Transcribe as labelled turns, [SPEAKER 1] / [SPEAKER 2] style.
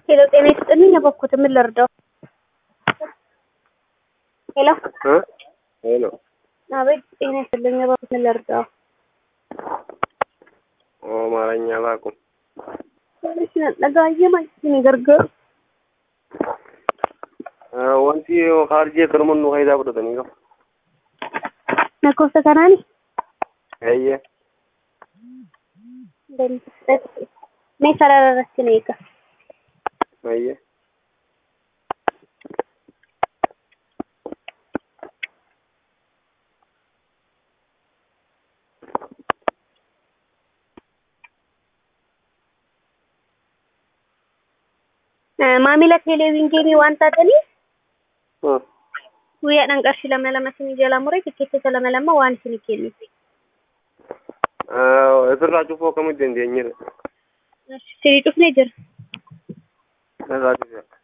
[SPEAKER 1] ሄሎ ጤና ይስጥልኝ። የበኩት ምን ልርዳው? ሄሎ
[SPEAKER 2] እ ሄሎ
[SPEAKER 1] አቤት። ጤና ይስጥልኝ። የበኩት ምን ልርዳው?
[SPEAKER 2] አማርኛ አላውቅም።
[SPEAKER 1] ነጋየ ማለት ነው ገርገር
[SPEAKER 2] wanti kaarjee karman nu faayidaa fudhatanii qabu.
[SPEAKER 1] lakkoofsa kanaani
[SPEAKER 2] Eeyyee.
[SPEAKER 1] mee sarara irratti na eega.
[SPEAKER 2] Eeyyee.
[SPEAKER 1] maamila teleeviinii waan taatanii
[SPEAKER 2] Hmm.
[SPEAKER 1] guyyaadhaan qarshii lama lama isinii jalaa muree tikkeettota lama lama waan isinii kennuuf.
[SPEAKER 2] Asirraa cufuu akkamitti dandeenyedha?
[SPEAKER 1] Sirii cufnee jira.
[SPEAKER 2] Asirraa cufee.